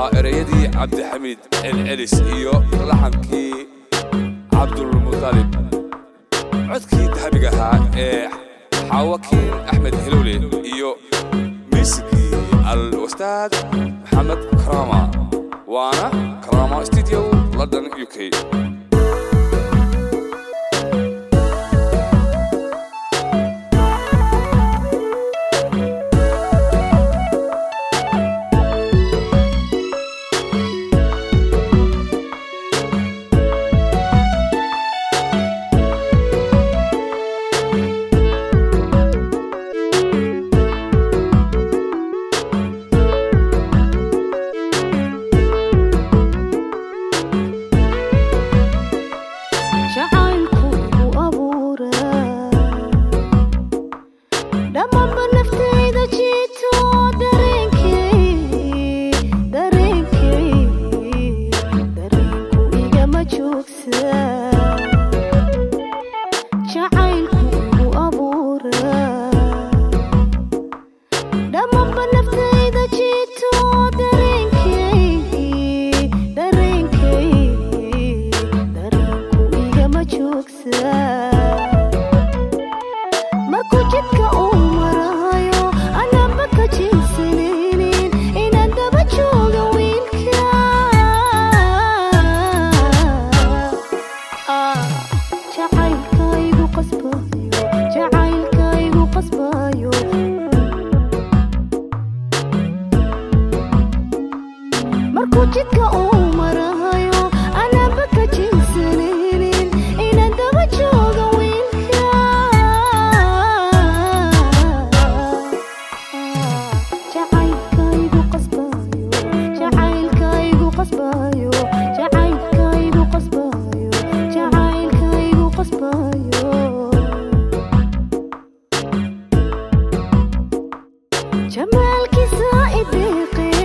waa ereyadii cabdixamiid celcelis iyo laxankii cabdulmutalib codkii dahabiga ahaa ee xaawakiin axmed hilowle iyo miisigii al wastaad maxamed karama waana karama studio london u k jacaylku u abuuraa dhammaanba naftayda jiito dareenkay dareenkay dareenku igama joogsaa jacaylku u abuuraa dhammaanba naftayda jiito dareenkay dareenkay dareenku igama joogsaa markuu jidka uu marayo anaba ka jinsanaynin inaan daba jooga wiilka Ah, jacaylkaygu qasbayo jacaylkaygu qasbayo markuu jidka uu marayo anaba ka jinsanaynin inaan daba jooga wiilka jacaylkaygu qasbayo jacaylkaygu qasbayo jacaylkaygu qasbayo jacaylkaygu qasbayo jamaalkiisa ideeqe